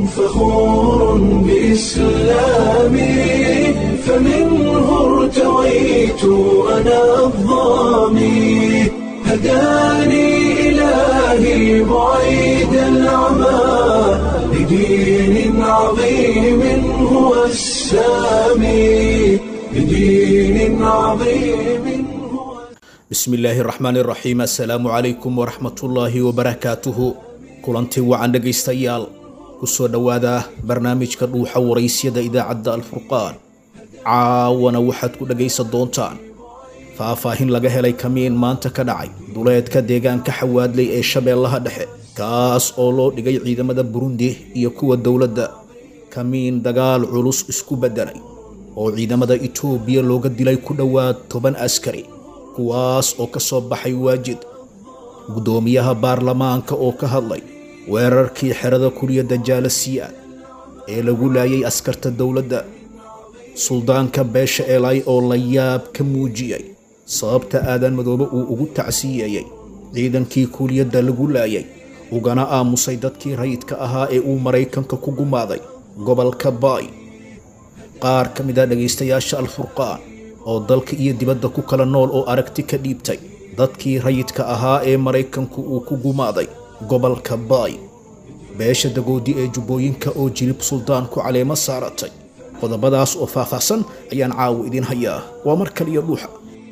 فخور بإسلامي فمنه ارتويت أنا الظامي هداني إلهي بعيد العمى لدين عظيم هو السامي لدين عظيم هو bismi illaahi raxmaani raxiim assalaamu calaykum waraxmatullaahi wabarakaatuhu kulantii wacan dhegaystayaal kusoo dhowaada barnaamijka dhuuxa waraysyada idaacadda alfurqaan caawana waxaad ku dhegaysan doontaan faahfaahin laga helay kamiin maanta ka dhacay duleedka deegaanka xawaadley ee shabeellaha dhexe kaas oo loo dhigay ciidamada burundi iyo kuwa dowladda kamiin dagaal culus isku beddelay oo ciidamada itoobiya looga dilay ku dhowaad toban askari kuwaas oo ka soo baxay waajid guddoomiyaha baarlamaanka oo ka hadlay weerarkii xerada kuliyadda jaalasiyaad ee lagu laayay askarta dowladda suldaanka beesha elay oo la yaab ka muujiyey sababta aadan madoobe uu ugu tacsiyeeyey ciidankii kuliyadda lagu laayay ugana aamusay dadkii rayidka ahaa ee uu maraykanka ku gumaaday gobolka baay qaar ka mid a dhegaystayaasha alfurqaan oo dalka iyo dibadda ku kala nool oo aragti ka dhiibtay dadkii rayidka ahaa ee maraykanku uu ku gumaaday gobolka baay beesha dagoodi ee jubbooyinka oo jilib suldaan ku caleemo saaratay qodobadaas oo faahfaahsan ayaan caawa idiin hayaa waa mar kaliya dhuuxa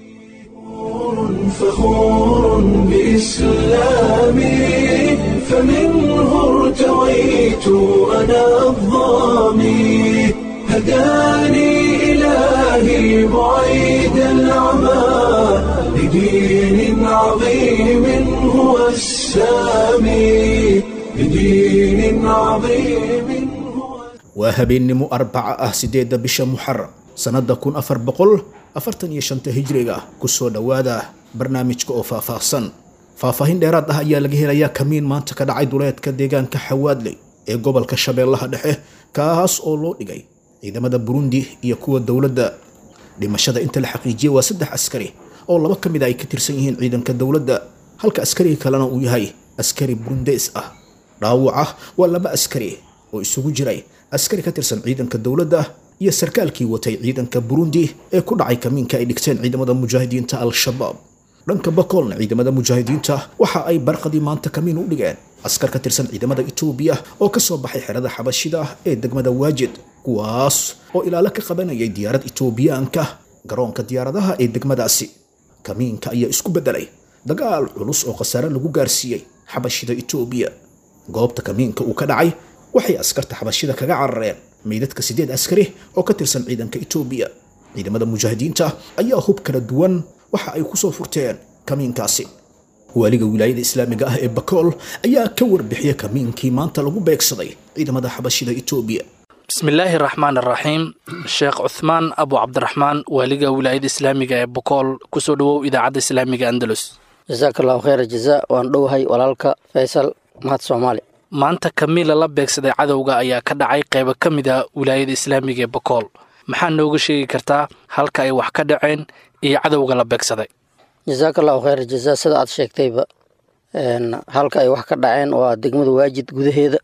فخور بإسلامي فمنه ارتويت أنا الظامي هداني إلهي بعيد العمى لدين عظيم هو السامي لدين عظيم هو waa habeennimo arbaca ah sideedda bisha muxaram sannadda kun afar boqol afartan iyo shanta hijriga kusoo dhowaada barnaamijka oo faahfaahsan faahfaahin dheeraad ah ayaa laga helayaa kamiin maanta ka dhacay duleedka deegaanka xawaadley ee gobolka shabeellaha dhexe kaas oo loo dhigay ciidamada burundi iyo kuwa dowladda dhimashada inta la xaqiijiyey waa saddex askari oo laba ka mid a ay ka tirsan yihiin ciidanka dowladda halka askariga kalena uu yahay askari burundeys ah dhaawaca waa laba askari oo isugu jiray askari ka tirsan ciidanka dowladda iyo sarkaalkii watay ciidanka burundi ee ku dhacay kamiinka ay dhigteen ciidamada mujaahidiinta al-shabaab dhanka bakoolna ciidamada mujaahidiinta waxa ay barqadii maanta kamiin u dhigeen askar ka tirsan ciidamada itoobiya oo ka soo baxay xerada xabashida ee degmada waajid kuwaas oo ilaalo ka qabanayay diyaarad itoobiyaanka garoonka diyaaradaha ee degmadaasi kamiinka ayaa isku beddelay dagaal culus oo khasaare lagu gaarsiiyey xabashida itoobiya goobta kamiinka uu ka dhacay waxay askarta xabashida kaga carareen meydadka siddeed askari oo ka tirsan ciidanka itoobiya ciidamada mujaahidiinta ayaa hub kala duwan waxa ay ku soo furteen kamiinkaasi waaliga wilaayada islaamiga ah ee bakool ayaa ka warbixiyey kamiinkii maanta lagu beegsaday ciidamada xabashida itoobiya bismillaahi raxmaan araxiim sheekh cuthmaan abu cabdiraxmaan waaliga wilaayada islaamiga ee bokool kusoo dhowow idaacadda islaamiga andalus jasaaka allahu khayra jazaa waan dhowahay walaalka faysal mahad soomaali maanta kamiila la beegsaday cadowga ayaa ka dhacay qaybo ka mid a wilaayada islaamiga ee bokool maxaa nooga sheegi kartaa halka ay wax ka dhaceen iyo cadowga la beegsaday jasaaka allahu khayra jazaa sida aad sheegtayba halka ay wax ka dhaceen waa degmada waajid gudaheeda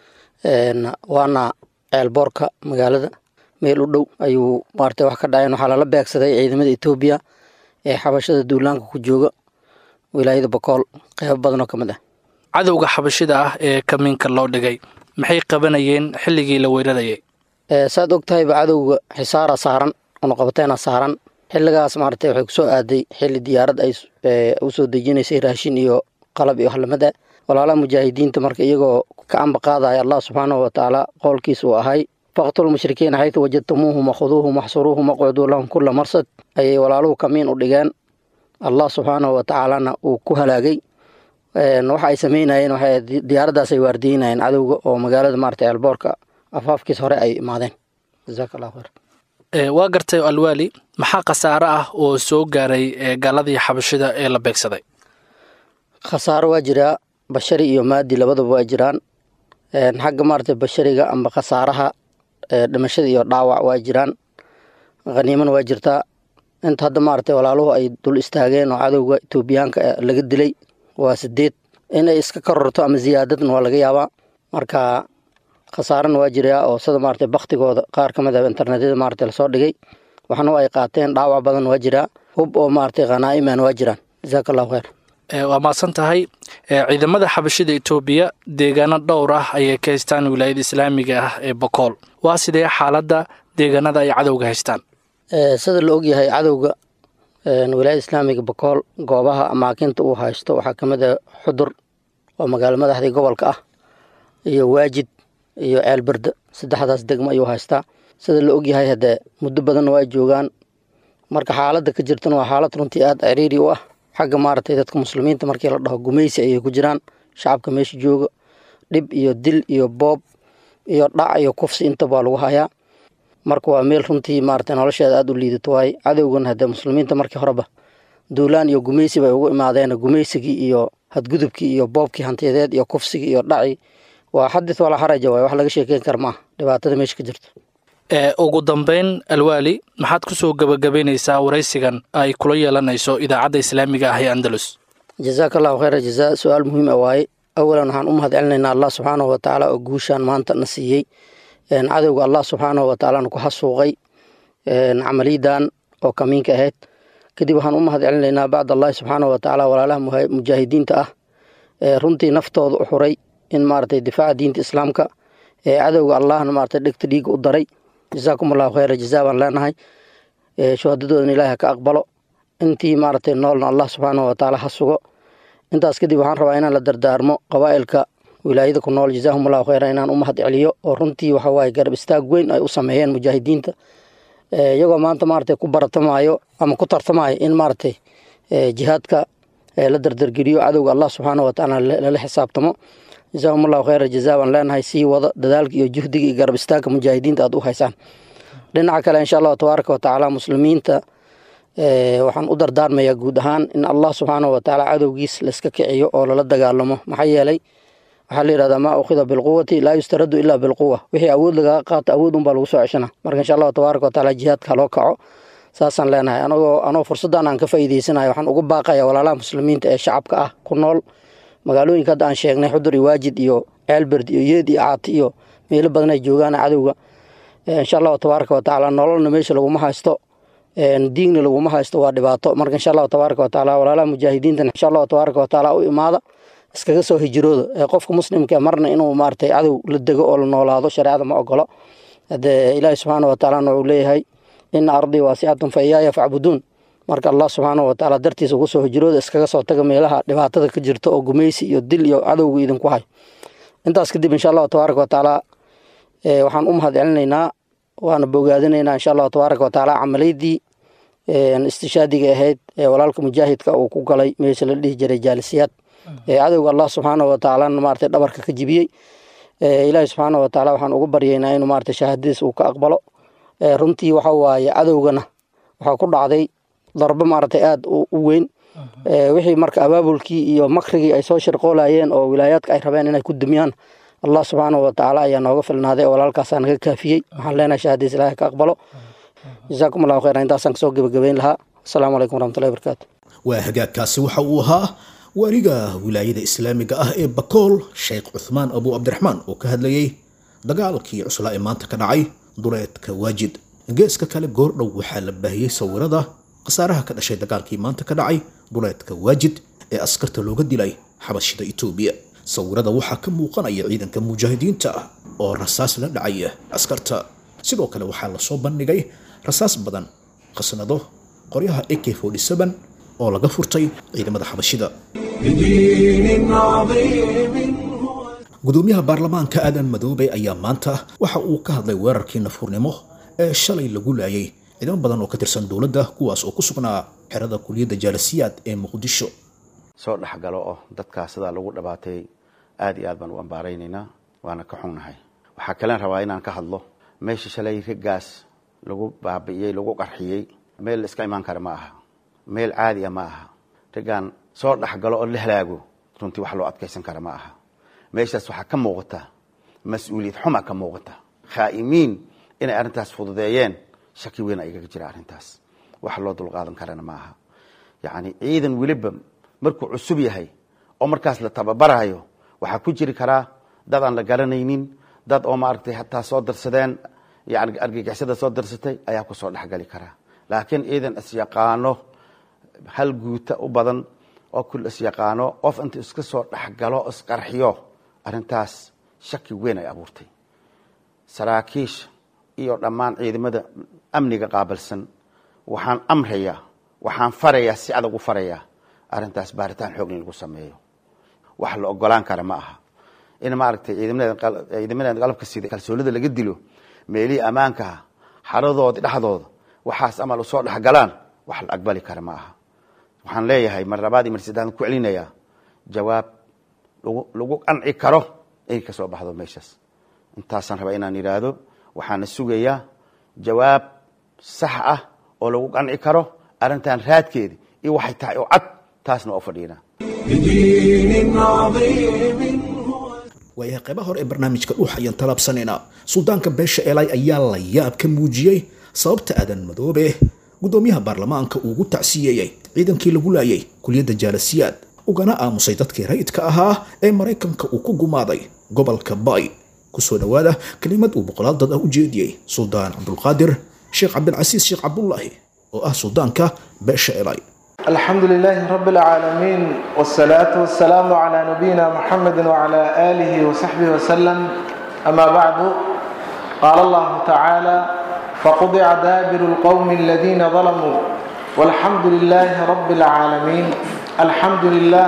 waana ceelboorka magaalada meel u dhow ayuu maarata wax ka dhaceen waxaa lala beegsaday ciidamada etoobiya ee xabashada duulaanka ku jooga wilaayada bokool qeybo badanoo ka mid ah cadowga xabashida ah ee kamiinka loo dhigay maxay qabanayeen xilligii la weerarayay saad og tahayba cadowga xisaara saaran unuqabateena saaran xilligaas maarata waxay kusoo aaday xilli diyaarad ay usoo dejinaysay raashin iyo qalab iyo waxlamada walaalaha mujaahidiinta marka iyagoo ka amba qaadaya allah subxaanahu watacaala qowlkiis uu ahay faqtulu mushrikiina xaytu wajadtumuuhum wakhuduuhum waxsuruuhum waqcuduu lahum kula marsad ayay walaaluhu kamiin u dhigeen allah subxaanahu watacaalana uu ku halaagay waxa ay sameynayeen waxay diyaaraddaas ay waardiyeynayeen cadowga oo magaalada maarata eelboorka afaafkiis hore ay imaadeen jasaaka allahu khayr waa gartay alwaali maxaa khasaare ah oo soo gaaray gaaladii xabashida ee la beegsaday khasaaro waa jiraa bashari iyo maadi labadaba waa jiraan xagga maarata bashariga amba khasaaraha dhimashada iyo dhaawac waa jiraan khaniimana waa jirtaa inta hadda maarata walaaluhu ay dul istaageen oo cadowga etoobiyaanka laga dilay waa sideed inay iska kororto ama ziyaadadna waa laga yaabaa marka khasaarana waa jiraa oo sida maarata baktigooda qaar ka mid a internetyada maarata lasoo dhigay waxna ay qaateen dhaawac badan waa jiraa hub oo maarata khanaa'iman waa jiraan jasaaka allahu khayr waa mahadsan tahay ciidamada xabashida etoobiya deegaano dhowr ah ayay ka haystaan wilaayada islaamiga ah ee bokool waa sidee xaaladda deegaanada ay cadowga haystaan sida la ogyahay cadowga wilaayada islaamiga bokool goobaha amaakinta uu haysto waxaa ka mid a xudur oo magaalo madaxdii gobolka ah iyo waajid iyo ceelberde saddexdaas degmo ayuu haystaa sida la ogyahay haddee muddo badanna waa joogaan marka xaaladda ka jirtana waa xaalad runtii aada ciriiri u ah xagga maaragtay dadka muslimiinta markii la dhaho gumaysi ayay ku jiraan shacabka meesha jooga dhib iyo dil iyo boob iyo dhac iyo kufsi intaba waa lagu hayaa marka waa meel runtii maaragtay nolosheeda aada u liidato waaye cadowgan haddee muslimiinta markii horeba duulaan iyo gumaysi bay ugu imaadeen gumaysigii iyo hadgudubkii iyo boobkii hantiyadeed iyo kufsigii iyo dhaci waa xadith walaa xaraja waay wax laga sheekeyn kara maaha dhibaatada meesha ka jirto ugu dambeyn alwaali maxaad ku soo gebagabaynaysaa waraysigan ay kula yeelanayso idaacadda islaamiga ah ee andalus jazaaka allahu khayra jazaa su-aal muhiim a waaye awalan waxaan u mahad celinaynaa allah subxaanahu watacaala oo guushaan maanta na siiyey cadowga allah subxaanahu watacaalana ku xasuuqay camaliyadan oo kamiinka ahayd kadib waxaan u mahad celinaynaa bacd allahi subxaanahu watacaala walaalaha mujaahidiinta ah ee runtii naftooda u xuray in maaragtay difaaca diinta islaamka ee cadowga allahna maaragtay dhegta dhiiga u daray jazaakum allahu khayra jazaa baan leenahay shuhadadoodana ilahi ha ka aqbalo intii maaragtay noolna allah subxaanahu watacaala ha sugo intaas kadib waxaan rabaa inaan la dardaarmo qabaa'ilka wilaayada ku nool jazaahum allahu khayra inaan u mahad celiyo oo runtii waxa waaye garab istaag weyn ay u sameeyeen mujaahidiinta iyagoo maanta maaragtay ku baratamaayo ama ku tartamaayo in maaragtay jihaadka la dardargeliyo cadowga allah subxaanahu watacaala lala xisaabtamo jazaahum allahu khayra jazaa baan leenahay sii wada dadaalka iyo juhdiga iyo garab istaagka mujaahidiinta aad u haysaan dhinaca kale insha allahu tabaaraka watacaala muslimiinta waxaan u dardaarmayaa guud ahaan in allah subxaanahu watacaala cadowgiis laiska kiciyo oo lala dagaalamo maxaa yeelay waxaa la yihahdaa maa ukhida bilquwati laa yustaradu ilaa bilquwa wixii awood lagaga qaato awood unbaa lagu soo ceshana marka insha allahu tabaaraka watacaala jihaadka haloo kaco saasaan leenahay anagoo anoo fursaddan aan ka faa'iideysanayo waxaan ugu baaqaya walaalaha muslimiinta ee shacabka ah ku nool magaalooyinka hadda aan sheegnay xudur iyo waajid iyo ceelberd iyo yeed iyo caati iyo meelo badan ay joogaan cadowga insha allahu tabaaraka watacaala nololna meesha laguma haysto diigna laguma haysto waa dhibaato marka insha allahu tabaaraka watacaala walaalaha mujaahidiintan insha allahu tabaaraka watacaala u imaada iskaga soo hijirooda ee qofka muslimka marna inuu maaragtay cadow la dego oo la noolaado shareecada ma ogolo hadee ilaahi subxaana watacaalana wuxuu leeyahay ina ardii waasicatun fa iyaaya facbuduun marka allah subxaanahu watacaala dartiisa ugu soo hijirooda iskaga soo taga meelaha dhibaatada ka jirta oo gumaysi iyo dil iyo cadowga idinku hay intaas kadib insha allahu tabaaraka watacaala waxaan u mahad celinaynaa waana bogaadinaynaa insha allahu tabaaraka watacaala camaliydii istishaadiga ahayd ee walaalka mujaahidka uu ku galay meesha la dhihi jiray jaalisiyaad ee cadowga allah subxaanahu watacaalana maarata dhabarka ka jibiyey ilaahi subxaanahu watacaala waxaan ugu baryaynaa inuu maarata shahaadadiis uu ka aqbalo runtii waxa waaye cadowgana waxaa ku dhacday darbo maaragtay aada u weyn wixii marka abaabulkii iyo makrigii ay soo shirqoolayeen oo wilaayaadka ay rabeen inay ku dumiyaan allah subxaanahu watacaala ayaa nooga filnaaday oo walaalkaasaa naga kaafiyey waxaan leenahay shahaadadiis ilaahi ka aqbalo jazaakum allahu khayran intaasaan kasoo gebagabeyn lahaa asalaamu calaykum waraxmatullahi barakaatu waa hagaagkaasi waxa uu ahaa waaliga wilaayada islaamiga ah ee bakool sheekh cuthmaan abu cabdiraxmaan oo ka hadlayey dagaalkii cuslaa ee maanta ka dhacay duleedka waajid geeska kale goordhow waxaa la baahiyey sawirada khasaaraha ka dhashay dagaalkii maanta ka dhacay duleedka waajid ee askarta looga dilay xabashida itoobiya sawirada waxaa ka muuqanaya ciidanka mujaahidiinta ah oo rasaas la dhacaya askarta sidoo kale waxaa lasoo bandhigay rasaas badan khasnado qoryaha ak oo laga furtay ciidamada xabashida بدين عظيم هو gudoomiyaha baarlamaanka aadan madoobe ayaa maanta waxa uu ka hadlay weerarkii nafurnimo ee shalay lagu laayay ciidamo badan oo ka tirsan dowladda kuwaas oo ku sugnaa xerada kuliyadda jaalasiyaad ee muqdisho soo dhexgalo oo dadkaas sidaa lagu dhabaatay aad iyo aad baan u ambaaraynaynaa waana ka xunnahay waxaa kalen rabaa inaan ka hadlo meesha shalay raggaas lagu baabi'iyey lagu qarxiyey meel la iska imaan kara ma aha meel caadi a ma aha raggaan soo dhexgalo oo la halaago runtii wax loo adkaysan kara ma aha meeshaas waxaa ka muuqata mas-uuliyad xuma ka muuqata khaa'imiin inay arrintaas fududeeyeen shaki weyn ayaga jira arrintaas wax loo dulqaadan karana ma aha yacni ciidan weliba markuu cusub yahay oo markaas la tababarayo waxaa ku jiri karaa dad aan la garanaynin dad oo maaragtay hataa soo darsadeen yani argagixisada soo darsatay ayaa kusoo dhexgali karaa laakiin ciidan isyaqaano hal guuta u badan oo kul isyaqaano qof inta iska soo dhexgalo isqarxiyo arrintaas shaki weyn ay abuurtay saraakiisha iyo dhammaan ciidamada amniga qaabilsan waxaan amrayaa waxaan farayaa si adag u farayaa arrintaas baaritaan xoog in lagu sameeyo wax la ogolaan kara ma aha in maaragtay ciidamadeeda qalabka sida kalsoonida laga dilo meelihii ammaankaha xaradooda dhexdooda waxaas amal usoo dhexgalaan wax la aqbali kara ma aha waxaan leeyahay mar labaad iyo mar saddexaad ku celinayaa jawaab lagu qanci karo inay ka soo baxdo meeshaas intaasaan rabaa inaan idhaahdo waxaana sugayaa jawaab sax ah oo lagu qanci karo arrintan raadkeeda iyo waxay tahay oo cad taasna waa u fadhiinaa بدين عظيم هو waayahay qaybaha hore ee barnaamijka dhuux ayaan talaabsanaynaa suldaanka beesha eelay ayaa la yaab ka muujiyey sababta aadan madoobe gudoomiyaha baarlamaanka uu ugu tacsiyeeyey ciidankii lagu laayay kuliyadda jaalasiyaad ugana aamusay dadkii rayidka ahaa ee maraykanka uu ku gumaaday gobolka bay kusoo dhowaada kelimad uu boqolaal dad ah u jeediyey suldaan cabdulqaadir sheekh cabdilcasiis sheekh cabdullaahi oo ah suldaanka beesha eelay الحمد لله رب العالمين والصلاة والسلام على نبينا محمد وعلى آله وصحبه وسلم أما بعد قال الله تعالى فقضع دابر القوم الذين ظلموا والحمد لله رب العالمين الحمد لله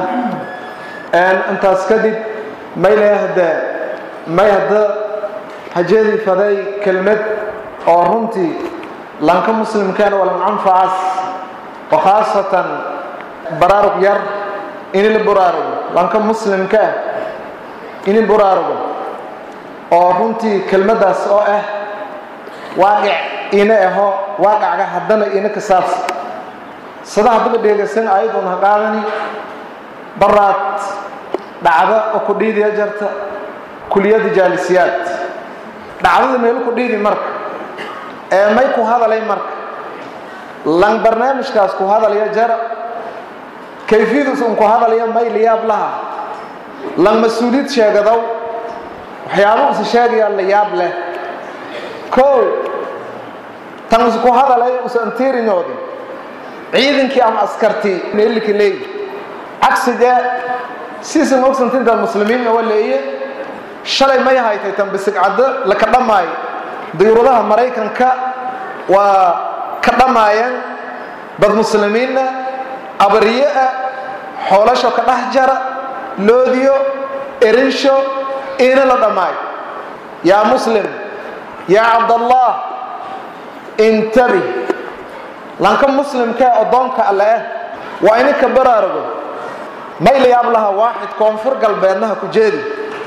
أن أنت أسكدت ما يهدى ما يهدى هجري فذي كلمة أو رمتي لانك مسلم كان ولم أنفعس وخاصة براروق ير إن البراروق لانك مسلم كان إن البراروق oo runtii kelmaddaas oo ah waaqic ina aho waaqacga haddana ina ka saabsan sadaha bada dheegaysan ayadoon ha qaadani baraad dhacda oo ku dhiidiya jarta kuliyadda jaalisiyaad dhacdada meelu ku dhiidi marka ee may ku hadalay marka lan barnaamijkaas ku hadalaya jara kayfiyadiis un ku hadalaya may liyaab laha lan mas-uuliyad sheegadow waxyaaba usa sheegayaa la yaab leh kow tan usa ku hadalay usa antirinyoodi ciidankii ama askartii meelika leeyi cagsiga siisan ogsantinta muslimiinna waa leeye shalay may haytay tan bisigcaddo laka dhammaayo diyuuradaha maraykanka waa ka dhammaayeen dad muslimiinna abariye ah xoolasho ka dhex jara loodiyo erinsho ina la dhammaayo yaa muslim yaa cabdallah intabi lanka muslimkae addoonka alle ah waa ininka baraarugo may la yaab laha waaxid koonfur galbeednaha ku jeedi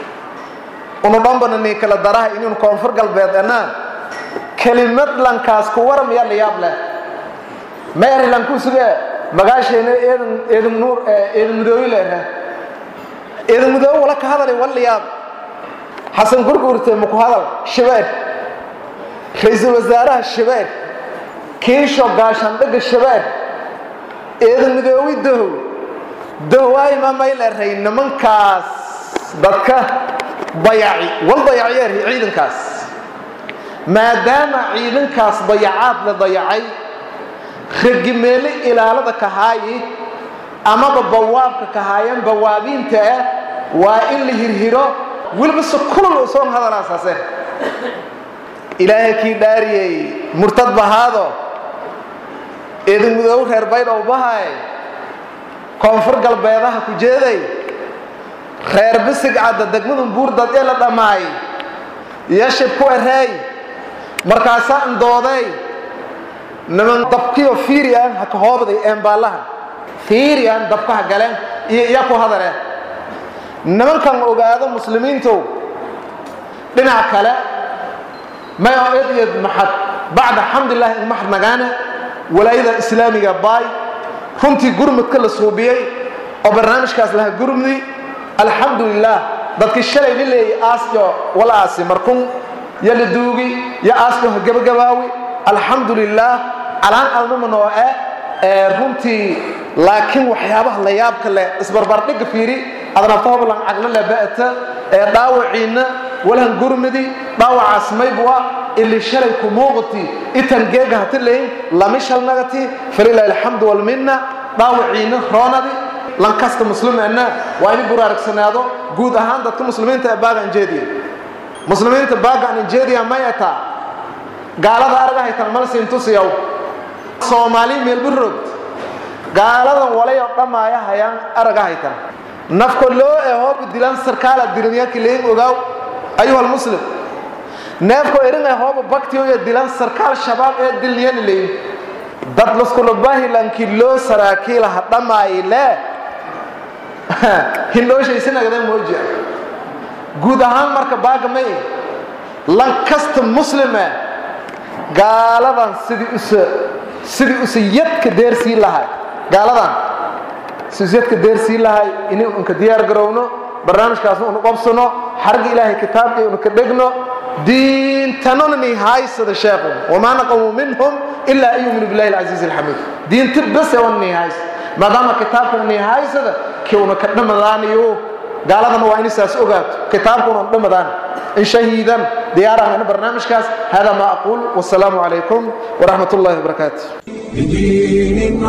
unu dhanbana nii kala daraha inun koonfur galbeed anaan kelimad lankaas ku waram yaa la yaab leh meeri lanku suge magaasheena eedan eedan nuur eedan mudooyi leerha eedan mudooyi wala ka hadalay wala yaab xasan gurgurte muku hadal shabeer ra-iisul wasaaraha shabeer kiisho gaashaandhaga shabeer eedan midoobi dohow dohwaay ma may leeray nimankaas dadka dayaci wal dayaciyeer ciidankaas maadaama ciidankaas dayacaad la dayacay ragimeele ilaalada kahaayi amaba bawaabka kahaayan bawaabiinta ah waa in la hirhiro weliba se kulul usoon hadalaasaase ilaahay kii dhaariyey murtad bahaado eedan mudoow reer baydhow bahay koonfur galbeedaha ku jeeday reer bisig cadda degmadan buurdad ee la dhammaay yashib ku ereey markaasaa indooday niman dabkiyo fiirian ha ka hoobday eembaalaha fiirian dabkaha galeen iyo iya ku hadale nimankan ogaado muslimiintow dhinac kale may oo ed iyad maxad bacda xamdulilahi in maxad nagaane walaayada islaamiga baay runtii gurmudka la suubiyey oo barnaamijkaas laha gurmudi alxamdu lilah dadkii shalay la leeyay aasyo wala aasi markun yo la duugi yo aasyo ha gabagabaawi alxamdu lilah calaan almaman oo ah ee runtii laakiin waxyaabaha la yaabka leh isbarbardhigga fiiri adnaftooblan caglo laba'ata ee dhaawaciinna walhan gurmidi dhaawacaas maybwa ili shalay ku muuqati itan geega hati layn lami shalnagati falilahi alxamdu walminna dhaawaciinna roonadi lankasta muslimeena waa in buraaragsanaado guud ahaan dadka muslimiinta ee baaga anjeediya muslimiinta baaga an anjeediya may ataa gaalada arga haytan malsiintusiyow soomaali meelburod gaaladan walay oo dhammaaya hayaan araga haytan nafko loo ee hoobu dilan sarkaala diriyaki leyn ogaaw ayuha almuslim neefko erinay hoobu baktiyo ee dilan sarkaal shabaab ee dilniyani leyn dad laskulabahilanki loo saraakiilaha dhammaayile hindhooshaysinagada moojiya guud ahaan marka baaga may lan kasta muslime gaaladan sidii usa sidii usa yadka deersii lahay gaaladan sidii yadka deersii lahay inay unka diyaar garowno barnaamijkaasna unu qabsano xarga ilaahay kitaabka unu ka dhegno diintanona ni haysada sheekhu wamaa naqamu minhum ilaa an yuminu billahi alcasiizi alxamiid diinta base wan ni haysa maadaama kitaabkana ni haysada kiuna ka dhamadaanayo gaaladana waa inay saas ogaato kitaabkuna dhamadaan in shahiidan diyaaraan ina barnaamijkaas hada ma aquul wasalaamu calaykum waraxmat ullahi wabarakaatu بدين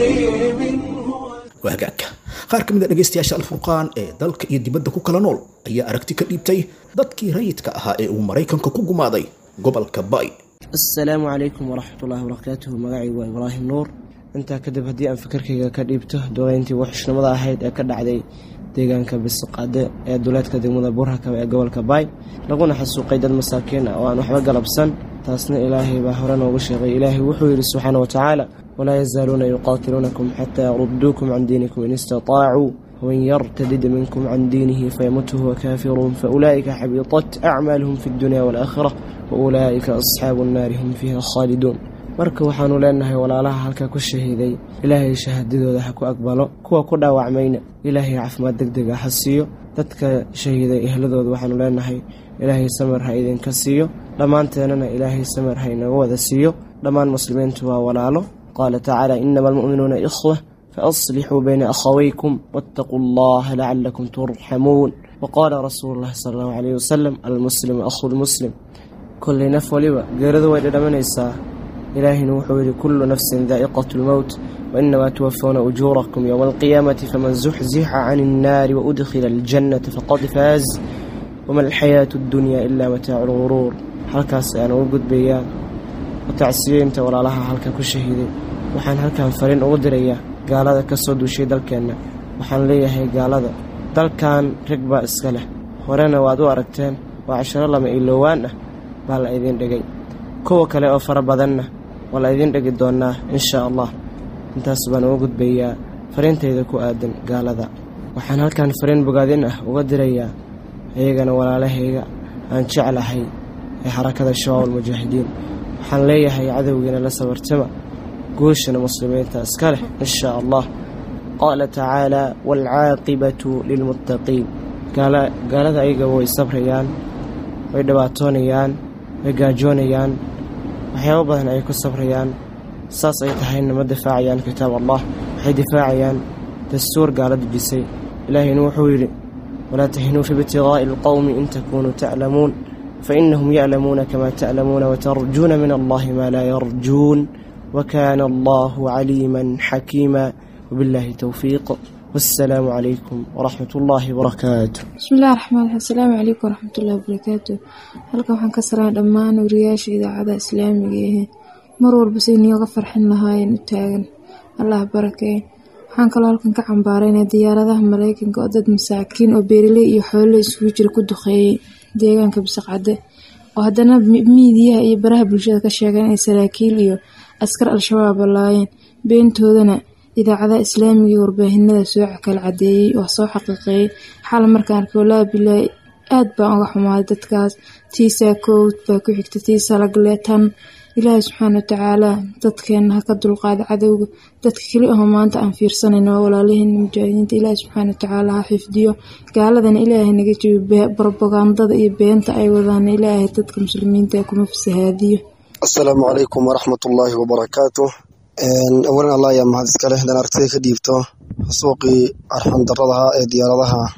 عظيم هو waa hagaagka qaar ka mid a dhegaystayaasha alfurqaan ee dalka iyo dibadda ku kala nool ayaa aragti ka dhiibtay dadkii rayidka ahaa ee uu maraykanka ku gumaaday gobolka bay asalaamu calaykum waraxmat ullahi wabarakaatuhu magacaygu waa ibraahim nuur intaa kadib haddii aan fikirkayga ka dhiibto duqeyntii waxshnimada ahayd ee ka dhacday deegaanka bisiqaade ee duleedka degmada burhakaba ee gobolka baay laguna xasuuqay dad masaakiin ah oo aan waxba galabsan taasna ilaahay baa hore noogu sheegay ilaahay wuxuu yidhi subxaana wa tacaala walaa yazaaluuna yuqaatiluunakum xataa yaruduukum can diinikum in istaطaacuu waman yartadid minkum can diinihi fayamut huwa kaafiruun faulaa'ika xabiiطat acmaaluhum fi اddunya wاlaakhira waulaa'ika asxaabu الnaari hum fiiha khaaliduun marka waxaanu leenahay walaalaha halkaa ku shahiiday ilaahay shahaadadooda ha ku aqbalo kuwa ku dhaawacmayna ilaahay caafimaad deg dega ha siiyo dadka shahiiday ehladooda waxaanu leenahay ilaahay samir ha idinka siiyo dhammaanteennana ilaahay samir ha inaga wada siiyo dhammaan muslimiintu waa walaalo qaala tacaala inama almu'minuuna ikhwa faaslixuu bayna akhawaykum waataquu allaha lacalakum turxamuun waqaala rasuulu llahi sala allahu calayhi wasalam almuslimu akhu lmuslim kollay naf waliba geeradu way dhadhamanaysaa ilaahina wuxuu yidhi kullu nafsin daa'iqatu lmowt wainamaa tuwafawna ujuurakum yowma alqiyaamati faman zuxzixa cani innaari waudkhila aljannata faqad faaz wama alxayaatu addunya ilaa mataacu lguruur halkaas ayaan ugu gudbayaa watacsiyeynta walaalaha halkan ku shahiiday waxaan halkan fariin ugu dirayaa gaalada ka soo duushay dalkeenna waxaan leeyahay gaalada dalkan rag baa iska leh horena waad u aragteen waa casharo lama iloowaan ah baa la idiin dhigay kuwa kale oo fara badanna waa la idiin dhigi doonaa insha allah intaas baan uga gudbayaa fariintayda ku aadan gaalada waxaan halkan fariin bogaadin ah uga dirayaa iyagana walaalahayga aan jeclahay ee xarakada shabaab almujaahidiin waxaan leeyahay cadowgiina la sabartama guushana muslimiinta iska leh insha allah qaala tacaala waalcaaqibatu lilmuttaqiin gaalada ayaga way sabrayaan way dhibaatoonayaan way gaajoonayaan waxyaabo badan ay ku sabrayaan saas ay tahayna ma difaacayaan kitaab allah waxay difaacayaan dastuur gaala dejisay ilaahayna wuxuu yidhi walaa tahinuu fi ibtigaa'i alqowmi in takunuu taclamuun fainahum yaclamuuna kama taclamuuna watarjuuna min allahi maa laa yarjuun wakaana allahu caliiman xakiima wabillahi towfiiq wassalaamu calaykum waraxmat ullaahi wabarakaatu bismillahi raxmaan raxiim asalaamu calaykum waraxmatullahi wabarakaatu halkan waxaan ka saraa dhammaan wariyaasha idaacada islaamiga ehe mar walba say niyooga farxin lahaayeen u taagan allah barakee waxaan kaloo halkan ka cambaaraynaa diyaaradaha mareykanka oo dad masaakiin oo beeriley iyo xoolo isugu jira ku duqeeyey deegaanka bisaqcade oo haddana miidiyaha iyo baraha bulshada ka sheegeen inay saraakiil iyo askar al-shabaab laayeen beentoodana idaacadaha islaamiga iyo warbaahinada soo kala cadeeyey oo soo xaqiiqeeyey xal markaan arkay walaahi bilaahi aad baan uga xumaaday dadkaas tiisaa kowd baa ku xigta tiisaa lagle tan ilaahay subxaana watacaala dadkeena ha ka dulqaada cadowga dadka keli aho maanta aan fiirsanayno waa walaalaheena mujaahidiinta ilaahay subxaana watacaala ha xifdiyo gaaladana ilaahay naga jabi brobagandada iyo beenta ay wadaana ilaahay dadka muslimiinta kuma fasahaadiyo asalaamu calaykum waraxmat ullaahi wabarakaatu awalan allah ayaa mahad iska leh hadaan aragtida ka dhiibto suuqii arxan daradaha ee diyaaradaha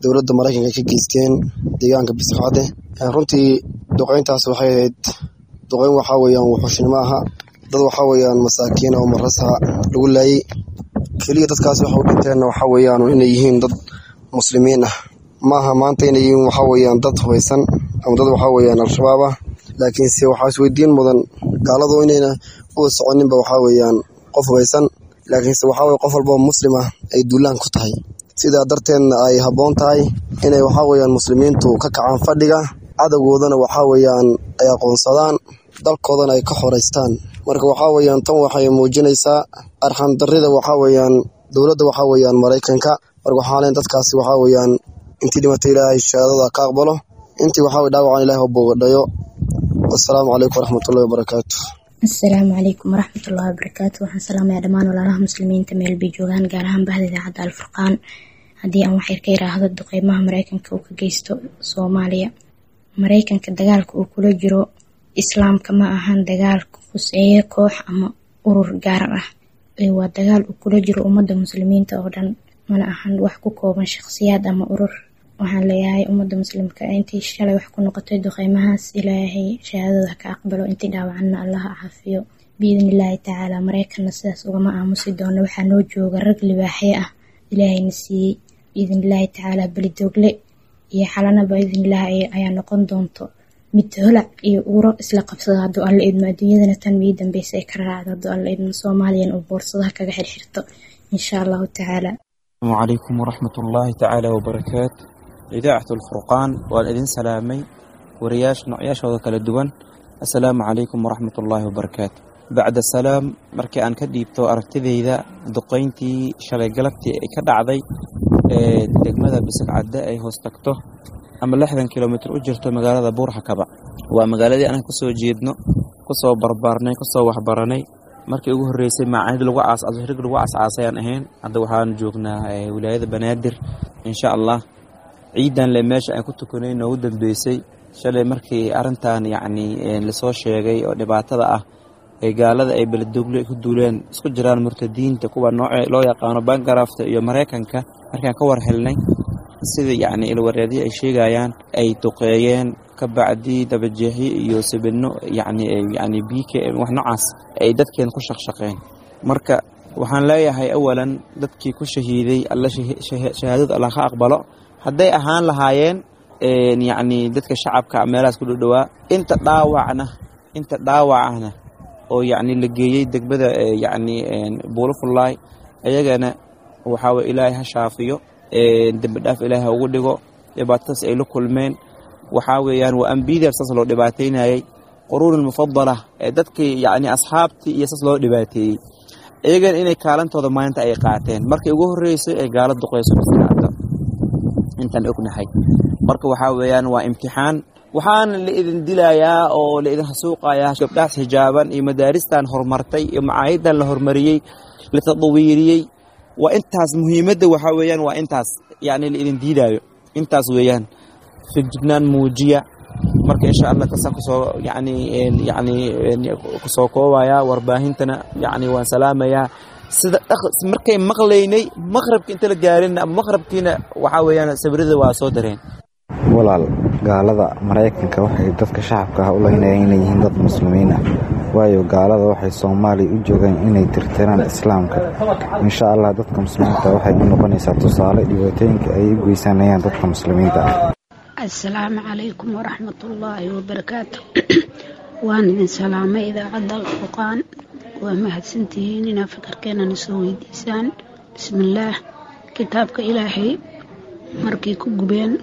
dowladda maraykanka ka geysteen deegaanka bisqacde runtii duqeyntaas waxay ahayd duqeyn waxaa weeyaan wuxuushnimo aha dad waxaa weeyaan masaakiin oo marasa lagu laayey keliya dadkaas waxa u dhinteenna waxaa weeyaan inay yihiin dad muslimiin ah maaha maanta inay yihiin waxaa weeyaan dad hubaysan ama dad waxaa weeyaan al-shabaab ah laakiinse waxaa isweydiin mudan gaaladu inayna u soconinba waxaa weeyaan qof hubaysan laakiinse waxaa weye qof walboo muslim ah ay duulaan ku tahay sidaa darteedna ay habboon tahay inay waxaa weeyaan muslimiintu ka kacaan fadhiga cadowgoodana waxaa weeyaan ay aqoonsadaan dalkoodana ay ka xoraystaan marka waxaa weeyaan tan waxay muujinaysaa arxandarrida waxaa weeyaan dowladda waxaa weeyaan maraykanka marka waxaa leen dadkaasi waxaa weeyaan intii dhimatay ilaahay shahaadada ka aqbalo intii waxaa weye dhaawacan ilahay bogadhayo wassalaamu calaykum waraxmatullahi wabarakaatu assalaamu calaykum waraxmatullahi wabarakaatu waxaan salaamayaa dhammaan walaalaha muslimiinta meel bay joogaan gaar ahaan bahda idaacadda alfurqaan haddii aan waxyar ka yiraahdo duqeymaha maraykanka uu ka geysto soomaaliya maraykanka dagaalka uu kula jiro islaamka ma ahan dagaal kuseeye koox ama urur gaar ah waa dagaal uu kula jiro ummadda muslimiinta oo dhan mana ahan wax ku kooban shaqsiyaad ama urur waxaan leeyahay ummadda muslimka intii shalay wax ku noqotay duqeymahaas ilaahay shahaadada ka aqbalo intii dhaawacanna allaha caafiyo biidn illaahi tacaala maraykanna sidaas ugama aamusi doono waxaa noo jooga rag libaaxyo ah ilaahayna siiyey biidn illaahi tacaala belidoogle iyo xalana biidnillaah ayaa noqon doonto mid holac iyo uuro isla qabsada hadduu alla idmo adduunyadana tan mii dambeysa ay ka raacdo hadduu alla idmo soomaaliyan uu boorsadaha kaga xirxirto insha allahu tacaala asalaamu calaykum waraxmat ullaahi tacaala wabarakaatu idaacatu alfurqaan waan idin salaamay wariyaasha noocyaashooda kala duwan assalaamu calaykum waraxmat ullaahi wabarakaatu bacda salaam markii aan ka dhiibto aragtidayda duqeyntii shalay galabtii ay ka dhacday ee degmada bisigcadde ay hoos tagto ama lixdan kilomitr u jirto magaalada buurxakaba waa magaaladii anaga kusoo jeedno kusoo barbaarnay kusoo waxbaranay markii ugu horreysay maacahid lagu caasrig lagu casaasayaan ahayn hadda waxaan joognaa wilaayada banaadir insha allah ciidan le meesha aan ku tukanay noogu dambeysay shalay markii arintan yacni lasoo sheegay oo dhibaatada ah ee gaalada ay beledogle ku duuleen isku jiraan murtadiinta kuwa nooce loo yaqaano bangarafta iyo maraykanka markaan ka war helnay sida yacni ilwareedyo ay sheegayaan ay duqeeyeen ka bacdi dabajeexyo iyo sibidno yacni yacni biike wax noocaas ay dadkeen ku shaqshaqeen marka waxaan leeyahay awalan dadkii ku shahiiday alla shahaadada allah ka aqbalo hadday ahaan lahaayeen yacni dadka shacabka meelahaas ku dhowdhowaa inta dhaawacna inta dhaawacana oo yacni la geeyey degmada yacni buulafullaay ayagana waxaa weye ilaahay ha shaafiyo dembi dhaaf ilaahay ugu dhigo dhibaatadaas ay la kulmeen waxaa weeyaan waa ambiyadaas saas loo dhibaataynayay quruun mufadala ee dadkii yacni asxaabtii iyo saas loo dhibaateeyey iyagana inay kaalantooda maalinta ay qaateen markii ugu horreysay ay gaala duqeyso bisaacada intaan ognahay marka waxaa weeyaan waa imtixaan waxaana la idin dilayaa oo la idin hasuuqayaa gabdhahaas xijaaban iyo madaaristan horumartay iyo macaahidan la horumariyey la tadawiiriyey waa intaas muhiimadda waxaa weeyaan waa intaas yacni la idin diidaayo intaas weeyaan fejignaan muujiya marka insha allah kasaa kusoo yacni yacni kusoo koobaya warbaahintana yacni waan salaamayaa sida markay maqlaynay maqrabka inta la gaarin ama maqrabkiina waxaa weeyaan sawirada waa soo dareen walaal gaalada maraykanka waxay dadka shacabka ah u laynayaan inay yihiin dad muslimiin ah waayo gaalada waxay soomaaliya u joogaan inay tirtiraan islaamka insha allah dadka muslimiinta waxay u noqonaysaa tusaale dhibaatooyinka ay u geysanayaan dadka muslimiinta ah asalaamu calaykum waraxmatullaahi wabarakaatu waan idin salaamay idaacadda alfurqaan waa mahadsantihiin inaa fikirkeenana soo weydiisaan bismillaah kitaabka ilaahay markay ku gubeen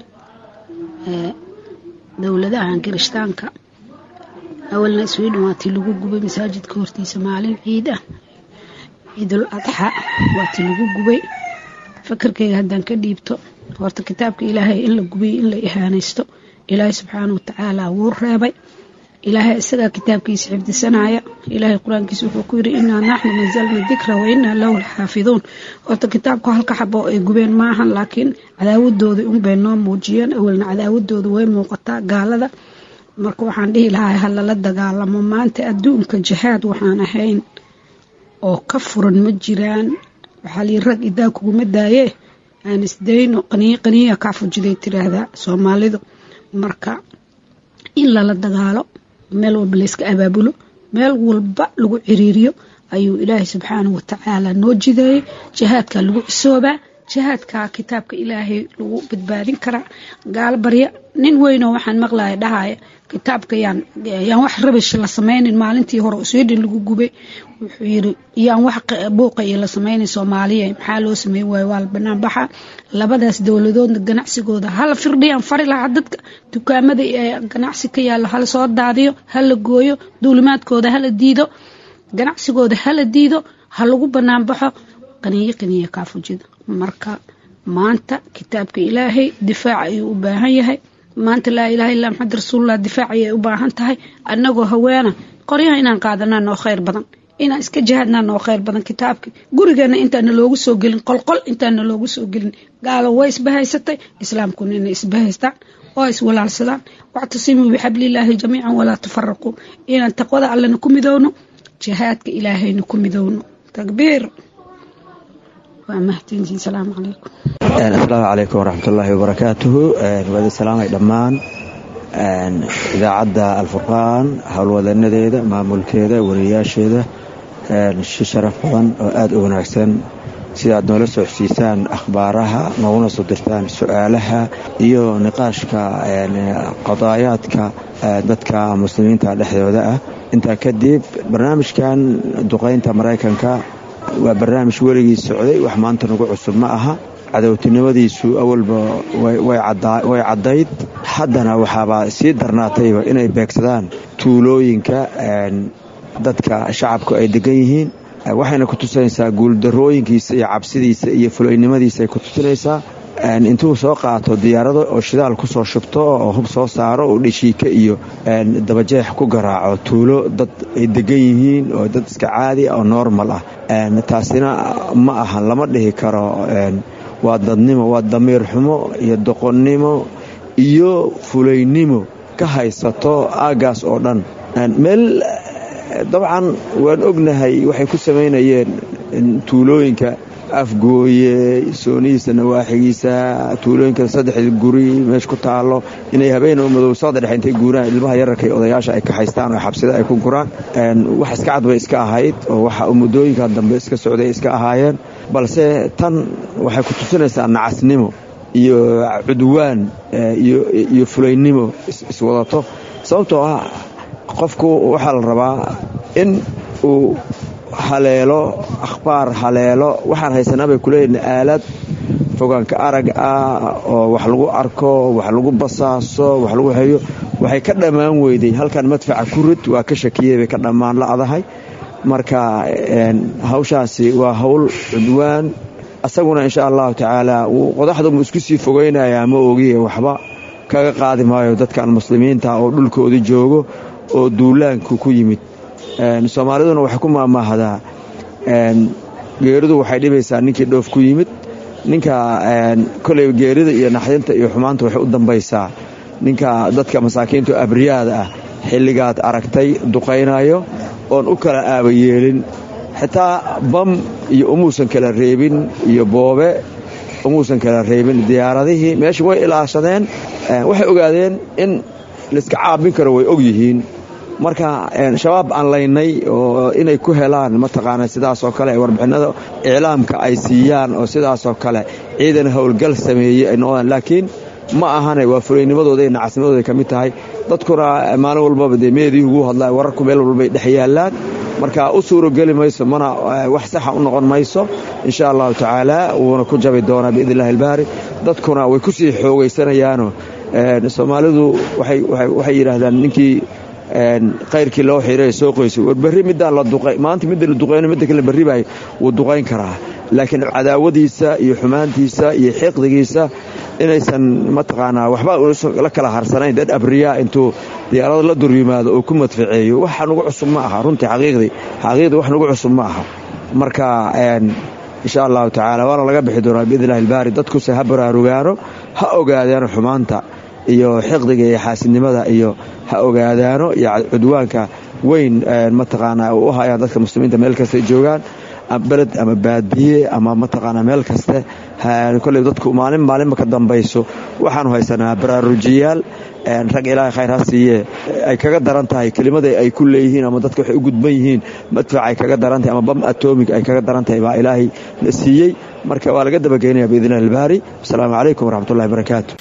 dowladahan kirishtaanka awalna sweden waa tii lagu gubay masaajidka hortiisa maalin ciid ah ciidul adxa waa tii lagu gubay fikirkayga haddaan ka dhiibto horta kitaabka ilaahay in la gubay in la ihaanaysto ilaahay subxaana watacaala wuu reebay ilaahay isagaa kitaabkiisa xifdisanaya ilaahay qur-aankiisa wuxuu ku yiri inaa naxnu nazalna dikra wa inaa lahu laxaafiduun horta kitaabku halka xabo ay gubeen maahan laakiin cadaawadooda unbay noo muujiyeen awalna cadaawadooda way muuqataa gaalada marka waxaan dhihi lahaa ha lala dagaalamo maanta adduunka jihaad waxaan ahayn oo ka furan ma jiraan waxaa lii rag idaa kuguma daaye aan isdayno qaniyo qaniya kaa fujiday tiraahdaa soomaalidu marka in lala dagaalo meel walba layska abaabulo meel walba lagu ciriiriyo ayuu ilaahay subxaanahu watacaala noo jideeyey jihaadkaa lagu cisoobaa jihaadkaa kitaabka ilaahay lagu badbaadin karaa gaalo barya nin weynoo waxaan maqlaya dhahaya kitaabka yaan yaan wax rabish la sameynin maalintii hore sweden lagu gubay wuxuu yiri yaan wax buuqa iyo la sameynin soomaaliya maxaa loo sameyn waayo waa la banaan baxa labadaas dowladoodna ganacsigooda hala firdhiyaan fari lahaa dadka dukaamada ee ganacsi ka yaalla hala soo daadiyo hala gooyo duulimaadkooda hala diido ganacsigooda hala diido ha lagu banaan baxo qaniyo qaniya kaafujida marka maanta kitaabka ilaahay difaac ayuu u baahan yahay maanta laa ilaha illa maxamed rasuulullah difaac ayay u baahan tahay annagoo haweena qoryaha inaan qaadanaa noo khayr badan inaan iska jihaadnaa noo khayr badan kitaabka gurigeena intaana loogu soo gelin qolqol intaana loogu soo gelin gaalo way isbahaysatay islaamkuna inay isbahaystaan oo iswalaalsadaan wactasimuu bixablillaahi jamiican walaa tafaraquu inaan taqwada allena ku midowno jihaadka ilaahayna ku midowno takbiir waa mahadsantihin salaamu calaykum asalaamu calaykum waraxmatullaahi wabarakaatuhu waadi salaamay dhammaan idaacadda alfurqaan howlwadanadeeda maamulkeeda wariyayaasheeda si sharaf badan oo aada u wanaagsan sidaad noola soo xosiisaan akhbaaraha nooguna soo dirtaan su-aalaha iyo niqaashka qadaayaadka dadka muslimiinta dhexdooda ah intaa kadib barnaamijkan duqaynta maraykanka waa barnaamij weligii socday wax maanta nagu cusub ma aha cadowtinimadiisu awalba way caddayd haddana waxaabaa sii darnaatayba inay beegsadaan tuulooyinka dadka shacabku ay degan yihiin waxayna ku tusinaysaa guuldarooyinkiisa iyo cabsidiisa iyo fulaynimadiisa ay ku tusinaysaa intuu soo qaato diyaarado oo shidaal ku soo shubto oo hub soo saaro oo dhishiika iyo dabajeex ku garaaco tuulo dad ay degan yihiin oo dad iska caadi ah oo normal ah taasina ma ahan lama dhihi karo waa dadnimo waa damiir xumo iyo doqonnimo iyo fulaynimo ka haysato aaggaas oo dhan meel dabcan waan ognahay waxay ku samaynayeen tuulooyinka afgooye soonihiisa nawaaxigiisa tuulooyinka saddexda guri meesha ku taalo inay habeen madow saqda dhexe intay guuraan ilmaha yararka iyo odayaasha ay ka haystaan oo xabsida ay ku guraan wax iska cad bay iska ahayd oo waxa muddooyinka dambe iska socday iska ahaayeen balse tan waxay ku tusinaysaa nacasnimo iyo cudwaan iyo fulaynimo iswadato sababtoo ah qofku waxaa la rabaa in uu haleelo akhbaar haleelo waxaan haysanaa bay kuleeyihin aalad fogaanka arag ah oo wax lagu arko wax lagu basaaso wax lagu hayo waxay ka dhammaan weyday halkan madfaca kurid waa ka shakiyey bay ka dhammaan la'dahay marka hawshaasi waa hawl cudwaan asaguna insha allahu tacaala wuu qodaxdamu isku sii fogaynayaa ma ogiye waxba kaga qaadi maayo dadkan muslimiinta oo dhulkooda joogo oo duulaanku ku yimid soomaaliduna waxay ku maamaahdaa geeridu waxay dhibaysaa ninkii dhoof ku yimid ninka koley geerida iyo naxdinta iyo xumaanta waxay u dambaysaa ninka dadka masaakiinta oo abriyaada ah xilligaad aragtay duqaynayo oon u kala aaba yeelin xitaa bam iyo umuusan kala reebin iyo boobe umuusan kala reebin diyaaradihii meesha way ilaashadeen waxay ogaadeen in layska caabin karo way og yihiin marka shabaab aan laynay oo inay ku helaan mataqaana sidaasoo kale warbixinada iclaamka ay siiyaan oo sidaasoo kale ciidan howlgal sameeyey ay noqdaan laakiin ma ahane waa fulaynimadooda iyo nacasnimadooda ka mid tahay dadkuna maalin walbaba dee meedii ugu hadlaa wararku meel walbay dhex yaallaan marka u suurogeli mayso mana wax saxa u noqon mayso insha allahu tacaala wuuna ku jabi doonaa biidn illahi albaari dadkuna way ku sii xoogaysanayaano soomaalidu waxay yidhaahdaan ninkii kayrkii loo xiray soo qoysay war berri midaan la duqay maanta midda la duqayno midda kale berri baa wuu duqayn karaa laakiin cadaawadiisa iyo xumaantiisa iyo xiqdigiisa inaysan mataqaanaa waxba la kala harsanayn dad abriyaa intuu diyaarado la dur yimaado oo ku madfaceeyo waxa nugu cusub ma aha runtii xaqiiqdii xaqiiqdii wax nugu cusub ma aha marka insha allahu tacaala waana laga bixi doonaa biidn illahi albaari dadkuse ha baraarugaano ha ogaadaano xumaanta iyo xiqdiga iyo xaasidnimada iyo ha ogaadaano iyo cudwaanka weyn mataqaanaa u hayaan dadka muslimiinta meel kasta joogaan beled ama baadiye ama mataqaanaa meel kaste kolley dadku maalin maalinba ka dambayso waxaanu haysanaa baraarujiyaal rag ilaahay khayr ha siiye ay kaga daran tahay kelimada ay ku leeyihiin ama dadka waxay u gudban yihiin madfac ay kaga daran tahay ama bam atomig ay kaga daran tahay baa ilaahay na siiyey marka waa laga dabageynaya biidni illahi albaari wasalaamu calaykum waraxmatullahi barakaatu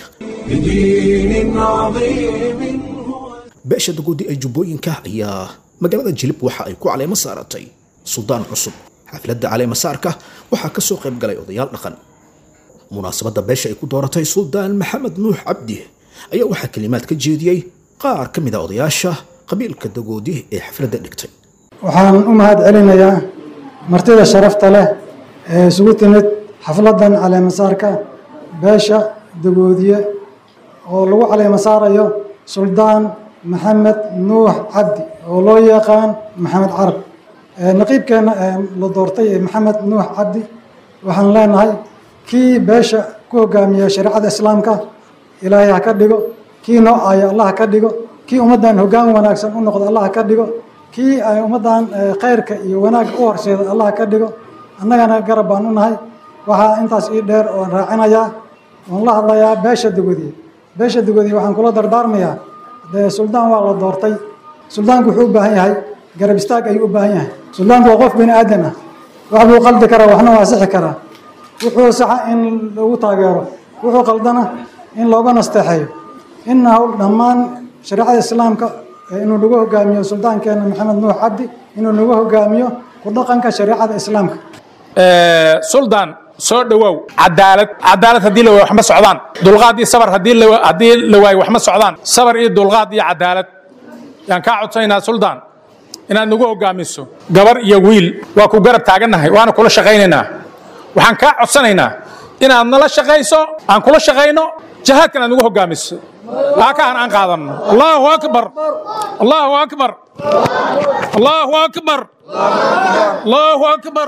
بدين عظيم beesha dagoodi ee jubbooyinka ayaa magaalada jilib waxa ay ku caleemo saaratay suldaan cusub xafladda caleema saarka waxaa ka soo qayb galay odayaal dhaqan munaasabadda beesha ay ku dooratay suldaan maxamed nuux cabdi ayaa waxaa kelimaad ka jeediyey qaar ka mid a odayaasha qabiilka dagoodi ee xafladda dhigtay waxaan u mahad celinayaa martida sharafta leh ee isugu timid xafladdan caleemasaarka beesha dagoodiye oo lagu caleemasaarayo suldaan maxamed nuux cabdi oo loo yaqaan maxamed carab naqiibkeenna la doortay ee maxamed nuux cabdi waxaan leenahay kii beesha ku hogaamiya shareecada islaamka ilaahay ha ka dhigo kii noo aaya allah ha ka dhigo kii ummaddan hoggaan wanaagsan u noqdo allah ha ka dhigo kii ay ummaddan khayrka iyo wanaagga u horseeda allah ha ka dhigo annagana garab baan u nahay waxaa intaas ii dheer oon raacinayaa oon la hadlayaa beesha dugodiye beesha dugodiye waxaan kula dardaarmayaa dee suldaan waa la doortay suldaanku wuxuu u baahan yahay garab istaag ayuu u baahan yahay suldaanku waa qof bini aadan ah wax buu qaldi karaa waxna waa sixi karaa wuxuu saxa in lagu taageero wuxuu qaldana in looga nasteexeeyo inna hawl dhammaan shareecada islaamka inuu nagu hogaamiyo suldaankeena maxamed nuux cabdi inuu nagu hogaamiyo ku dhaqanka shareecada islaamka suldaan soo dhowow cadaalad cadaalad haddii la waayo wax ma socdaan dulqaad iyo sabar haddii la haddii la waayo wax ma socdaan sabar iyo dulqaad iyo cadaalad yaan kaa codsanaynaa suldaan inaad nagu hogaamiso gabar iyo wiil waa ku garab taagannahay waana kula shaqaynaynaa waxaan kaa codsanaynaa inaad nala shaqayso aan kula shaqayno jihaadkan aad nagu hogaamiso akahan aan qaadanno allahu akbar allahu akbar allahu akbar allahu akbar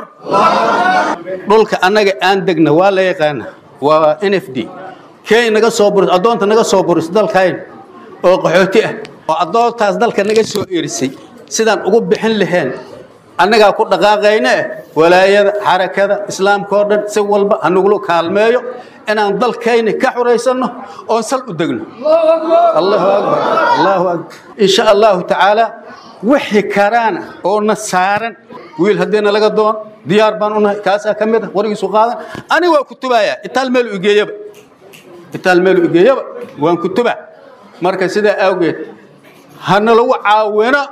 dhulka annaga aan degna waa la yaqaana waa n f d kenya naga soo buris addoonta naga soo buris dalkayn oo qaxooti ah oo addoontaas dalka naga soo erisay sidaan ugu bixin laheen annagaa ku dhaqaaqayne walaayada xarakada islaamka oo dhan si walba hanagula kaalmeeyo inaan dalkayna ka xuraysanno oon sal u degno allahu akbar allahu akbar insha allahu tacaala wixii karaana oo na saaran wiil haddiina laga doon diyaar baan unahay kaasaa ka mid ah warigiisu qaadan ani waa kutubaaya itaal meelu igeeyaba itaal meelu igeeyaba waan kutuba marka sidaa awgeed hana lagu caawino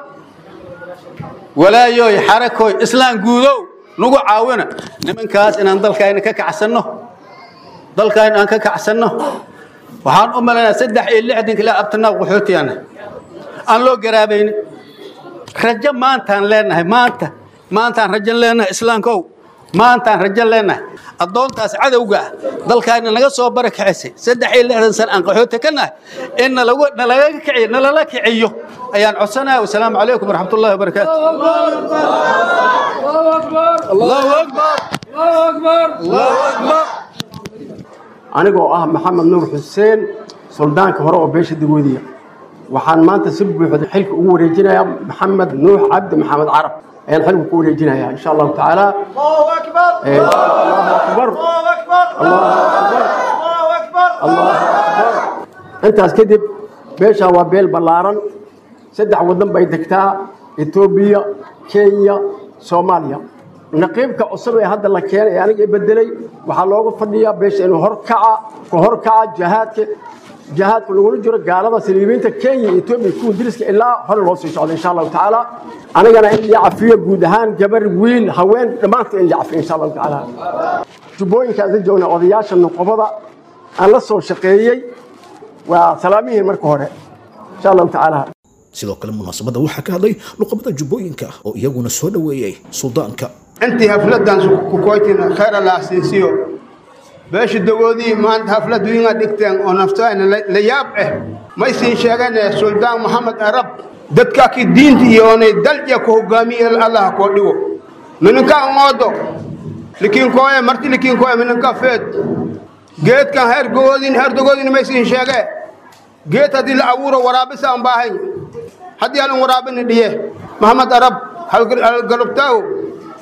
walaayoy xarakoy islaan guudow nagu caawina nimankaas inaan dalkayna ka kacsanno dalkayna aan ka kacsanno waxaan u malaynaa saddex iyo lixdanka ilaa abtanaa qaxootiyaana aan loo garaabaynin rajo maantaan leenahay maanta maantaan rajo leenahay islaamkow maantaan rajo leenahay addoontaas cadowga ah dalkaayna naga soo barakacisay saddex iyo lixdan sana aan qaxooti ka nahay in nalagu nalaga kiciyo nalala kiciyo ayaan codsanaya wasalaamu calaykum waraxmat ullahi wabarakaatu allahu akbar allahu akbar anigoo ah maxamed nuur xuseen suldaanka hore oo beesha dagoodiya waxaan maanta si buuxda xilka ugu wareejinayaa maxamed nuux cabdi maxamed carab ayaan xilka ku wareejinayaa insha allahu tacaala allahu akbar allahu akbar intaas kadib beeshaa waa beel ballaaran saddex waddan bay degtaa etoobiya kenya soomaaliya naqiibka cusub ee hadda la keenay ee aniga bedelay waxaa looga fadhiyaa beesha inuu horkaca ka horkaca jihaadka jihaadka lagula jiro gaalada saliibiinta kenya iyo etoobiya kuwa diriska ilaa hore loo sii socdo insha allahu tacaala anigana in la cafiyo guud ahaan gabar wiil haween dhammaantood in la cafiyo insha allahu tacaala jubbooyinkaas la joogna odayaasha nuqobada aan la soo shaqeeyey waa salaamihiin marka hore insha allahu tacaala sidoo kale munaasabadda waxaa ka hadlay luqabada jubbooyinka oo iyaguna soo dhoweeyey suldaanka intii hafladan kukoytina khayr allah siinsiyo beesha dagoodii maanta hafladu inga dhigteen oo naftaayna la yaab eh may siin sheegane suldaan maxamed arab dadkaki diinta iyo onay dalja ku hogaamiye allah koo dhigo mininka ngoodo likinkooye marti likinkooye mininka feed geedkan heer gogoodin heer dogoodin may siin sheege geed haddii la abuuro waraabisa aan baahay haddii halin waraabini dhiye maxamed arab halgalubtaago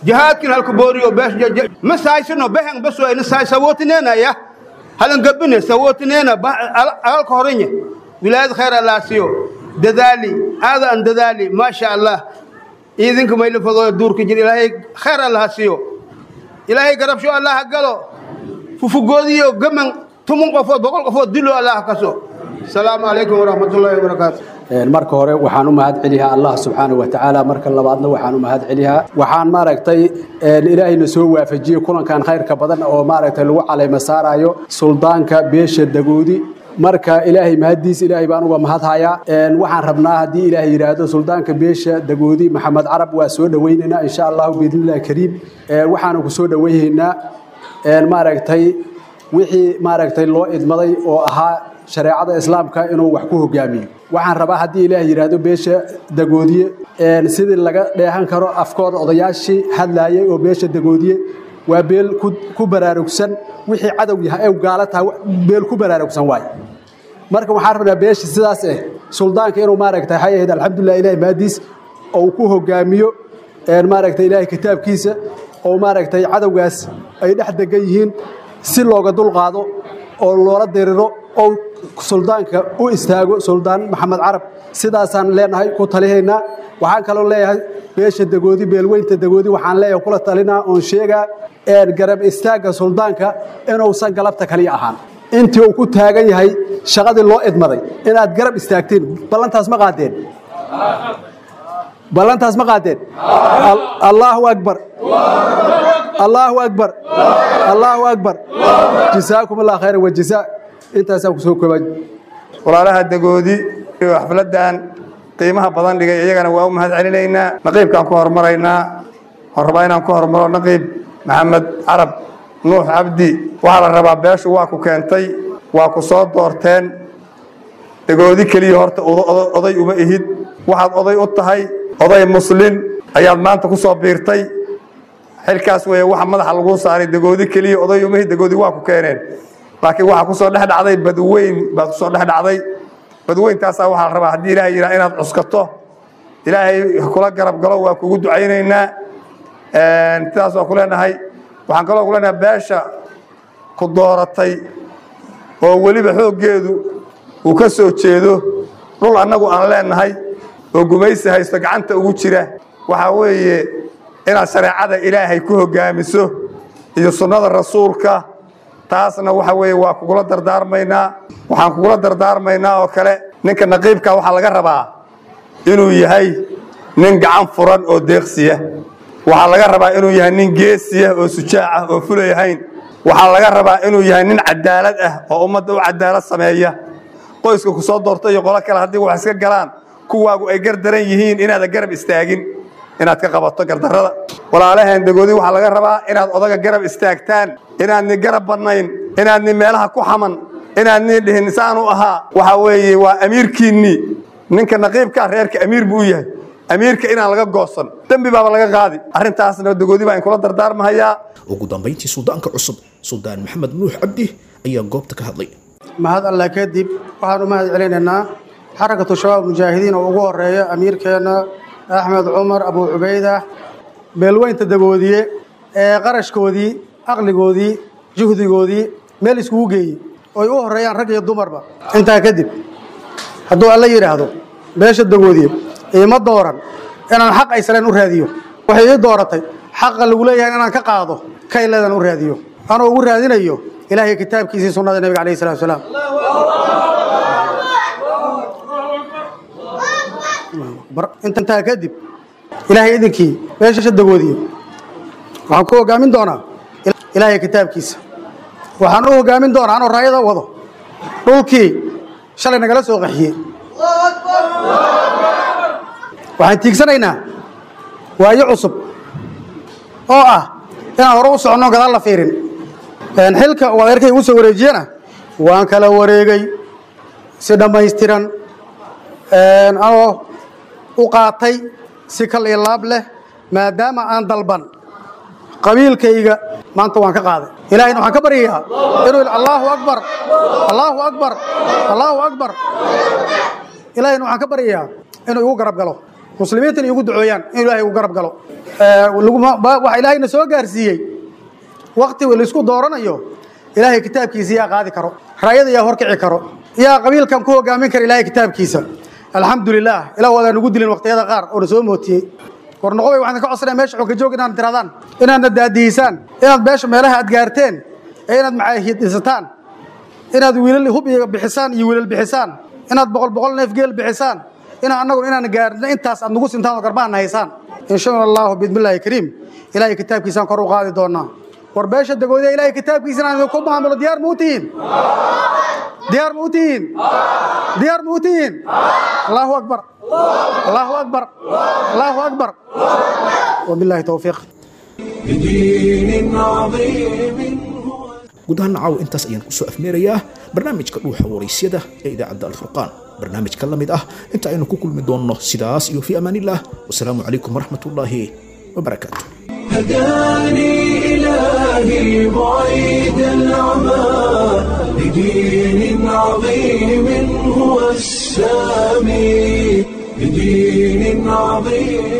jihaadkin halku booriyo bees ma saaysino behen baso ina saay sawootineena ya halan gabine sawootineena agalka horenye wilaayad khayr allah siyo dadaali aada an dadaali maasha allah idinka mayla fadooya duurka jir ilaahay khayr allah siyo ilaahay garabsho allah galo fufugoodiyo gaman tumun qofood boqol qofood dilo allah kaso asalaamu calaykum waraxmatullaahi wabarakaatu marka hore waxaan u mahad celiyaa allah subxaanahu watacaala marka labaadna waxaan u mahad celiyaa waxaan maaragtay ilaahayna soo waafajiyey kulankan khayrka badan oo maaragtay lagu calayma saarayo suldaanka beesha dagoodi marka ilaahay mahaddiis ilaahay baan uga mahadhayaa waxaan rabnaa haddii ilaahay yidhaahdo suldaanka beesha dagoodi maxamed carab waa soo dhowaynaynaa insha allahu biidnillahi kariim waxaanu ku soo dhowaynaynaa maaragtay wixii maaragtay loo idmaday oo ahaa shareecada islaamka inuu wax ku hogaamiyo waxaan rabaa haddii ilaah yidhaahdo beesha dagoodiye sidii laga dheehan karo afkooda odayaashii hadlaayay oo beesha dagoodiye waa beel ku baraarugsan wixii cadow yahay ee gaala tahay beel ku baraarugsan waay marka waxaan rabnaa beesha sidaas eh suldaanka inuu maaragtay waxay ahayd alxamdulilah ilahi maadiis ou ku hogaamiyo maaragtay ilaahay kitaabkiisa oo maaragtay cadowgaas ay dhex degan yihiin si looga dulqaado oo loola diriro oo suldaanka u istaago suldaan maxamed carab sidaasaan leenahay ku talihaynaa waxaan kaloo leeyahay beesha dagoodi beelweynta dagoodi waxaan leeyahay kula talinaa oon sheegaa garab istaagga suldaanka inuusan galabta kaliya ahaan intii uu ku taagan yahay shaqadii loo idmaday inaad garab istaagtiin ballantaas ma qaadeen ballantaas ma qaadeen allaahu akbar allaahu akbar allaahu akbar jasaakum allah khayran wajazaa intaasaan ku soo koobaa walaalaha dagoodi iyo xafladdan qiimaha badan dhigay iyagana waa u mahad celinaynaa naqiibkaan ku hormaraynaa waxaan rabaa inaan ku hormaro naqiib maxamed carab nuux cabdi waxaa la rabaa beeshu waa ku keentay waa ku soo doorteen dagoodi keliya horta oday uma ihid waxaad oday u tahay oday muslin ayaad maanta ku soo biirtay xilkaas weeye waxa madaxa laguu saaray dagoodi keliya oday uma ihid dagoodi waa ku keeneen laakiin waxaa kusoo dhex dhacday badweyn baad kusoo dhex dhacday badweyntaasaa waxaa la rabaa haddii ilahay yidhaha inaad cuskato ilaahay kula garab galo waa kugu ducaynaynaa sidaas waa ku leenahay waxaan kaloo ku leenahay beesha ku dooratay oo weliba xooggeedu uu ka soo jeedo dhul annagu aan leenahay oo gumaysi haysto gacanta ugu jira waxaa weeye inaad shareecada ilaahay ku hoggaamiso iyo sunnada rasuulka taasna waxa weeye waa kugula dardaarmaynaa waxaan kugula dardaarmaynaa oo kale ninka naqiibka waxaa laga rabaa inuu yahay nin gacan furan oo deeqsiya waxaa laga rabaa inuu yahay nin geesiya oo sujaac ah oo fulayahayn waxaa laga rabaa inuu yahay nin cadaalad ah oo ummadda u cadaalad sameeya qoyska ku soo doorta iyo qolo kale haddii wax iska galaan kuwaagu ay gardaran yihiin inaadan garab istaagin inaad ka qabato gardarrada walaalaheen dagoodi waxaa laga rabaa inaad odaga garab istaagtaan inaadni garab badnayn inaadni meelaha ku xaman inaadni dhihin saanu ahaa waxa weeye waa amiirkiinnii ninka naqiibkaa reerka amiir buu u yahay amiirka inaan laga goosan dembi baaba laga qaadi arrintaasna dagoodi baa in kula dardaarmahayaa ugu dambayntii suldaanka cusub suldaan maxamed nuux cabdi ayaa goobta ka hadlay mahad allah kadib waxaan u mahad celinaynaa xarakatu shabaab mujaahidiin oo ugu horeeya amiirkeenna axmed cumar abuu cubayda beelweynta dagoodiye ee qarashkoodii aqligoodii juhdigoodii meel iskugu geeyey oy u horeeyaan rag iyo dumarba intaa kadib hadduu alla yidhaahdo beesha dagoodiye iima dooran inaan xaq aysaleen u raadiyo waxay ii dooratay xaqa lagu leeyahay inaan ka qaado kayleedan u raadiyo anoo ugu raadinayo ilaahay kitaabkiisii sunnada nebiga calayhi salatu wasalaam intaa kadib ilaahay idinkii beesha dagoodiye waxaan ku hogaamin doonaa ilaahay kitaabkiisa waxaan u hogaamin doonaa anoo raayada wado dhulkii shalay nagala soo qaxiyey waxaan tiigsanaynaa waayo cusub oo ah inaan hore u soconno gadaal la fiirin xilka uu adeerkay ugu soo wareejiyena waan kala wareegay si dhammaystiran anoo u qaatay si kal iyo laab leh maadaama aan dalban qabiilkayga maanta waan ka qaaday ilaahayna waxaan ka baryayaa inuu allaahu akbar allaahu akbar allaahu akbar ilaahayna waxaan ka baryayaa inuu igu garab galo muslimiintana iigu ducooyaan in ilaahay uu garab galo waxa ilaahayna soo gaarsiiyey wakti laisku dooranayo ilaahay kitaabkiisa yaa qaadi karo raayada yaa horkici karo yaa qabiilkan ku hogaamin kara ilaahay kitaabkiisa alxamdulilah ilah waadaan nugu dilin waqtiyada qaar oo na soo mootiyey warnoqobay waxaan ka codsanaya meesha xogka joog inaad tiradaan inaadna daadihisaan inaad meesha meelaha aad gaarteen ee inaad macaahid dhisataan inaad wiilal hub iyo bixisaan iyo wiilal bixisaan inaad boqol boqol neef geel bixisaan inaan annagu inaan gaarno intaas aad nagu sintaan oo garbaana haysaan insha allahu biidmillaahi kariim ilaahay kitaabkiisaan kor u qaadi doonaa war beesha dagoodiya ilaahay kitaabkiisa inaan idinku maamulo diyaar ma u tihiin diyaar ma u tihiin diyaar ma u tihiin allahu akbar allahu akbar allahu akbar wabillahi towfiiq بدين عظيم guud ahaan caawa intaas ayaan kusoo afmeerayaa barnaamijka dhuuxa waraysyada ee idaacadda alfurqaan barnaamijka la mid ah inta aynu ku kulmi doonno sidaas iyo fii amaanillah wasalaamu calaykum waraxmat ullaahi wabarakaatu هداني إلهي بعيد العمى لدين عظيم هو السامي لدين عظيم